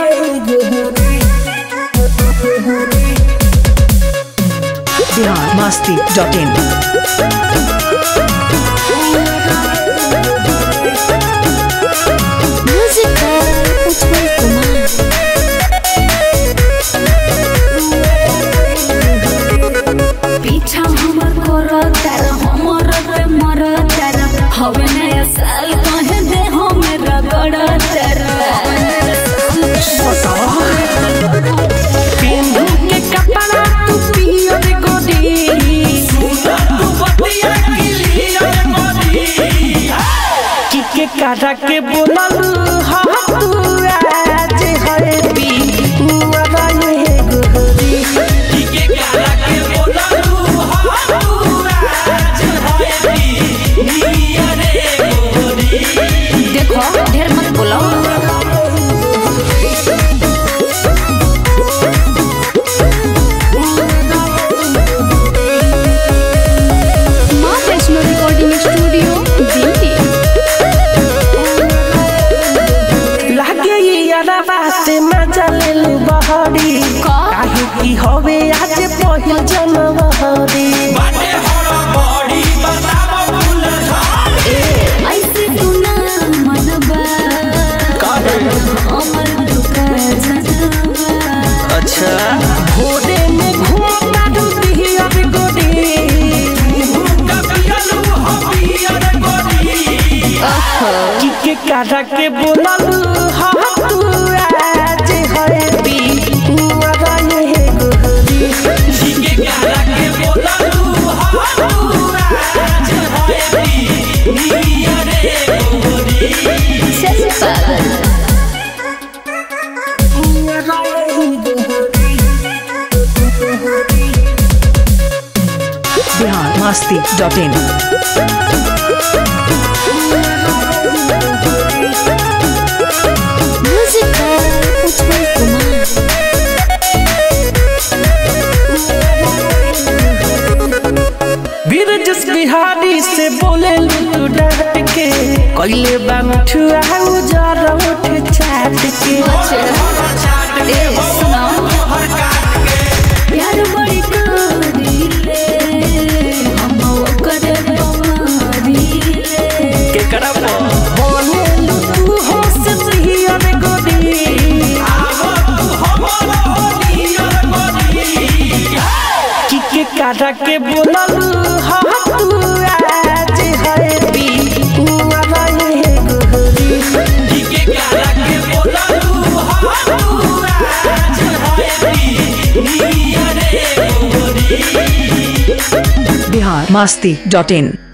बिहार मस्ती dot in Music by Utpal Kumar. पीछा हमर करो तार हमर पे मर तार हवे नया साल कहे दे हम रगड़ तार पेन्हू के कपड़ा तू पियर गोरी की के कारा के बोलल हा तू आज है पी मुआ ये गोरी देखो ढेर मत बोलो माँ वैष्णो रिकॉर्डिंग स्टूडियो दिल्ली लागे यारा बाते मजा ले लू बहरी काहे की होवे आज पहिल जनवरी ऐसे तू ना मनबा हमर दुका जनबा अच्छा भोरे में घूमता डूबी अब गोरी की के कारा के बोलल हा तू आज है पी मुआ ये गोरी चल पागल बिहार मस्ती dot in Music by Utpal Kumar. Brijesh Bihari से बोले तू डट के कोइले बा मिठुआ उजर उठ चाट के ए सुनो प्यार बड़ी करीले हम ओकर बमारीले के करब बोले तू हो से सिहियर गोदी की के कारा के बोलल हा तू आज है पी मुआ ये गोरी बिहार मस्ती डॉट इन